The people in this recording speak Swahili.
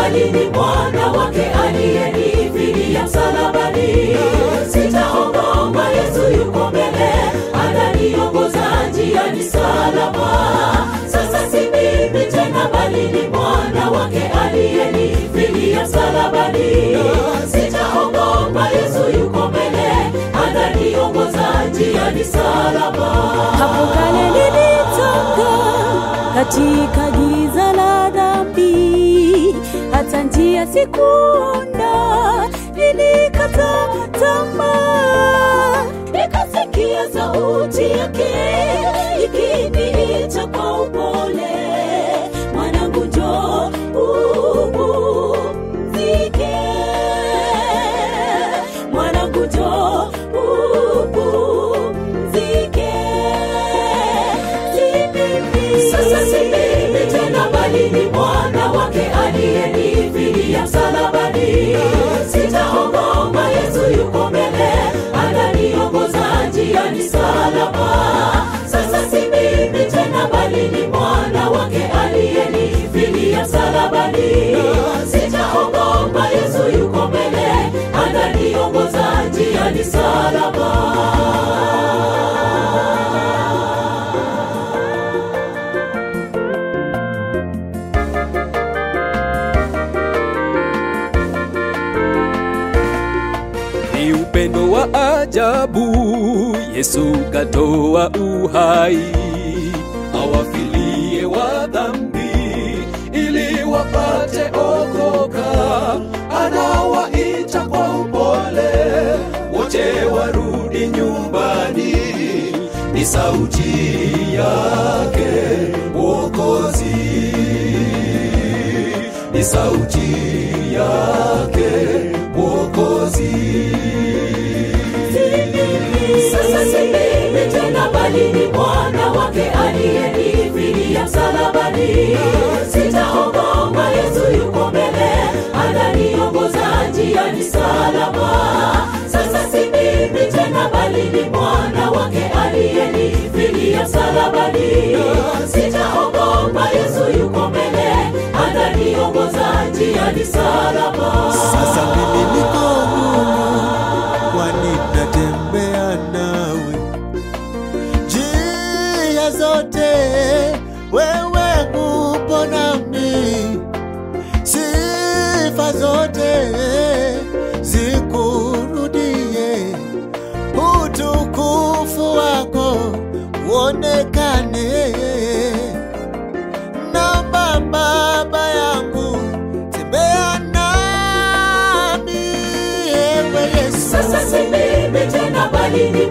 bali ni mwana wake aliyenifilia msalabani. Sitaogopa, Yesu yuko mbele, ananiongoza njiani salama. Sasa si mimi tena, bali ni mwana wake aliyenifilia msalabani. Sitaogopa, Yesu yuko mbele, ananiongoza njiani salama. Hapo kale nilitoka katika giza la dhambi, hata njia sikuona, nilikata tamaa. Nikasikia sauti yake ikiniita kwa upole, mwanangu, njoo upumzike, mwanangu, njoo upumzike. Si mimi. Sasa si mimi tena, bali ni mwana wake aliyenifilia msalabani. Sitaogopa, Yesu yuko mbele, ananiongoza njiani salama. Sasa si mimi tena, bali ni mwana wake aliyenifilia msalabani. Sitaogopa, Yesu yuko mbele, ananiongoza njiani salama. ni upendo wa ajabu yesu katoa uhai awafilie wa dhambi ili wapate okoka anawaita kwa upole wote warudi nyumbani ni sauti yake mwokozi ni sauti yake mwokozi Sasa si mimi tena, bali ni mwana wake aliyenifilia msalabani. Sitaogopa, Yesu yuko mbele, ananiongoza njiani salama. Sasa si mimi tena, bali ni mwana wake aliyenifilia msalabani. Sitaogopa, Yesu yuko mbele, ananiongoza njiani salama. Sasa mimi niko huru, kwani natembea nawe njia zote, wewe upo nami, sifa zote zikurudie, utukufu wako uonekane. Naomba Baba yangu, tembea nami, ewe Yesu. Sasa si mimi tena, bali ni